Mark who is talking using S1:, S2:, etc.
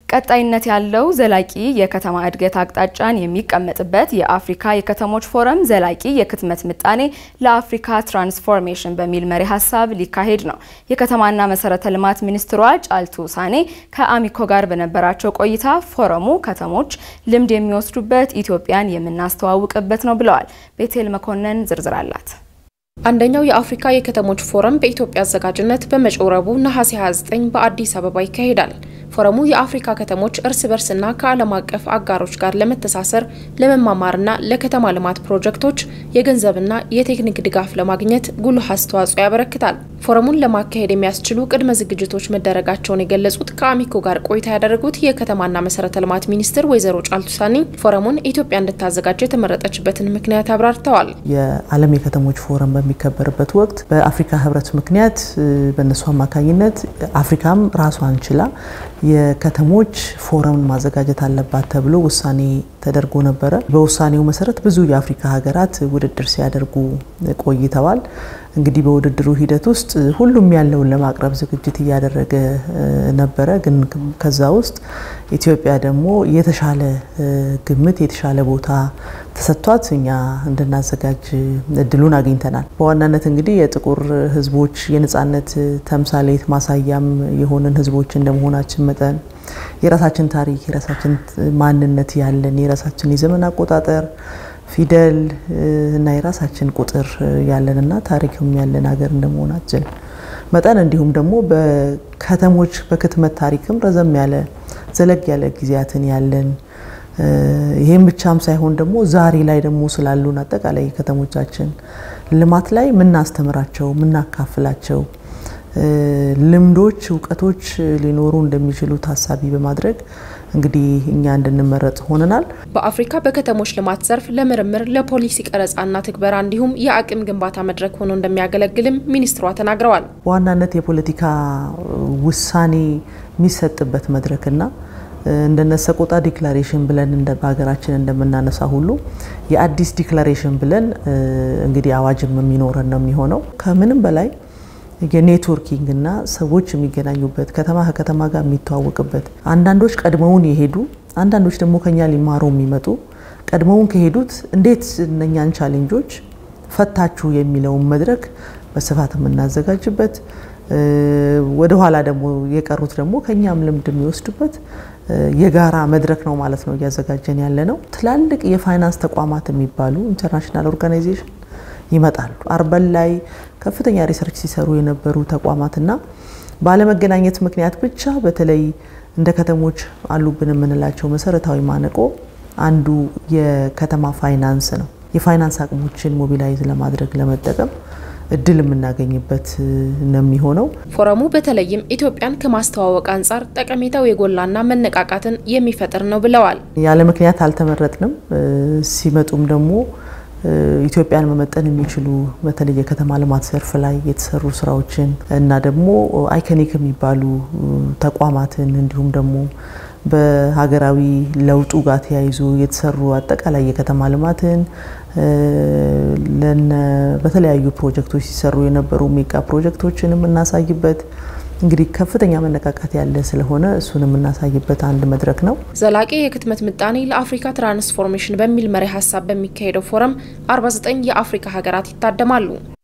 S1: ቀጣይነት ያለው ዘላቂ የከተማ እድገት አቅጣጫን የሚቀመጥበት የአፍሪካ የከተሞች ፎረም ዘላቂ የክትመት ምጣኔ ለአፍሪካ ትራንስፎርሜሽን በሚል መሪ ሀሳብ ሊካሄድ ነው። የከተማና መሰረተ ልማት ሚኒስትሯ ጫልቱ ሳኔ ከአሚኮ ጋር በነበራቸው ቆይታ ፎረሙ ከተሞች ልምድ የሚወስዱበት፣ ኢትዮጵያን የምናስተዋውቅበት ነው ብለዋል። ቤቴል መኮንን ዝርዝር አላት።
S2: አንደኛው የአፍሪካ የከተሞች ፎረም በኢትዮጵያ አዘጋጅነት በመጪው ረቡዕ ነሐሴ 29 በአዲስ አበባ ይካሄዳል። ፎረሙ የአፍሪካ ከተሞች እርስ በርስና ከዓለም አቀፍ አጋሮች ጋር ለመተሳሰር ለመማማርና ለከተማ ልማት ፕሮጀክቶች የገንዘብና የቴክኒክ ድጋፍ ለማግኘት ጉልህ አስተዋጽኦ ያበረክታል። ፎረሙን ለማካሄድ የሚያስችሉ ቅድመ ዝግጅቶች መደረጋቸውን የገለጹት ከአሚኮ ጋር ቆይታ ያደረጉት የከተማና መሰረተ ልማት ሚኒስትር ወይዘሮ ጫልቱ ሳኒ ፎረሙን ኢትዮጵያ እንድታዘጋጅ የተመረጠችበትን ምክንያት አብራርተዋል።
S3: የዓለም የከተሞች ፎረም በሚከበርበት ወቅት በአፍሪካ ሕብረት ምክንያት በእነሱ አማካኝነት አፍሪካም ራሷን ችላ የከተሞች ፎረምን ማዘጋጀት አለባት ተብሎ ውሳኔ ተደርጎ ነበረ። በውሳኔው መሰረት ብዙ የአፍሪካ ሀገራት ውድድር ሲያደርጉ ቆይተዋል። እንግዲህ በውድድሩ ሂደት ውስጥ ሁሉም ያለውን ለማቅረብ ዝግጅት እያደረገ ነበረ። ግን ከዛ ውስጥ ኢትዮጵያ ደግሞ የተሻለ ግምት የተሻለ ቦታ ተሰጥቷት እኛ እንድናዘጋጅ እድሉን አግኝተናል። በዋናነት እንግዲህ የጥቁር ህዝቦች የነጻነት ተምሳሌት ማሳያም የሆንን ህዝቦች እንደመሆናችን መጠን የራሳችን ታሪክ የራሳችን ማንነት ያለን የራሳችን የዘመን አቆጣጠር ፊደል እና የራሳችን ቁጥር ያለንና ታሪክም ያለን ሀገር እንደመሆናችን መጠን እንዲሁም ደግሞ በከተሞች በክትመት ታሪክም ረዘም ያለ ዘለግ ያለ ጊዜያትን ያለን ይህም ብቻም ሳይሆን ደግሞ ዛሬ ላይ ደግሞ ስላሉን አጠቃላይ ከተሞቻችን ልማት ላይ የምናስተምራቸው የምናካፍላቸው ልምዶች፣ እውቀቶች ሊኖሩ እንደሚችሉ ታሳቢ በማድረግ እንግዲህ እኛ እንድንመረጥ ሆነናል።
S2: በአፍሪካ በከተሞች ልማት ዘርፍ ለምርምር ለፖሊሲ ቀረጻና ትግበራ እንዲሁም የአቅም ግንባታ መድረክ ሆኖ እንደሚያገለግልም ሚኒስትሯ ተናግረዋል።
S3: በዋናነት የፖለቲካ ውሳኔ የሚሰጥበት መድረክና እንደነ ሰቆጣ ዲክላሬሽን ብለን በሀገራችን እንደምናነሳ ሁሉ የአዲስ ዲክላሬሽን ብለን እንግዲህ አዋጅም የሚኖረን ነው የሚሆነው ከምንም በላይ የኔትወርኪንግ እና ሰዎች የሚገናኙበት ከተማ ከከተማ ጋር የሚተዋወቅበት አንዳንዶች ቀድመውን የሄዱ አንዳንዶች ደግሞ ከኛ ሊማሩ የሚመጡ ቀድመውን ከሄዱት እንዴት እነኛን ቻሌንጆች ፈታችሁ የሚለውን መድረክ በስፋት የምናዘጋጅበት ወደኋላ ደግሞ የቀሩት ደግሞ ከኛም ልምድ የሚወስዱበት የጋራ መድረክ ነው ማለት ነው እያዘጋጀን ያለ ነው። ትላልቅ የፋይናንስ ተቋማት የሚባሉ ኢንተርናሽናል ኦርጋናይዜሽን ይመጣሉ። አርበን ላይ ከፍተኛ ሪሰርች ሲሰሩ የነበሩ ተቋማትና ባለመገናኘት ምክንያት ብቻ በተለይ እንደ ከተሞች አሉብን የምንላቸው መሰረታዊ ማነቆ አንዱ የከተማ ፋይናንስ ነው። የፋይናንስ አቅሞችን ሞቢላይዝ ለማድረግ ለመጠቀም እድል የምናገኝበት ነው የሚሆነው።
S2: ፎረሙ በተለይም ኢትዮጵያን ከማስተዋወቅ አንጻር ጠቀሜታው የጎላና መነቃቃትን የሚፈጥር ነው ብለዋል።
S3: ያለ ምክንያት አልተመረጥንም። ሲመጡም ደግሞ ኢትዮጵያን መመጠን የሚችሉ በተለይ የከተማ ልማት ዘርፍ ላይ የተሰሩ ስራዎችን እና ደግሞ አይከኒክ የሚባሉ ተቋማትን እንዲሁም ደግሞ በሀገራዊ ለውጡ ጋር ተያይዞ የተሰሩ አጠቃላይ የከተማ ልማትን በተለያዩ ፕሮጀክቶች ሲሰሩ የነበሩ ሜጋ ፕሮጀክቶችን የምናሳይበት እንግዲህ ከፍተኛ መነቃቃት ያለ ስለሆነ እሱን የምናሳይበት አንድ መድረክ ነው።
S2: ዘላቂ የክትመት ምጣኔ ለአፍሪካ ትራንስፎርሜሽን በሚል መሪ ሀሳብ በሚካሄደው ፎረም 49 የአፍሪካ ሀገራት ይታደማሉ።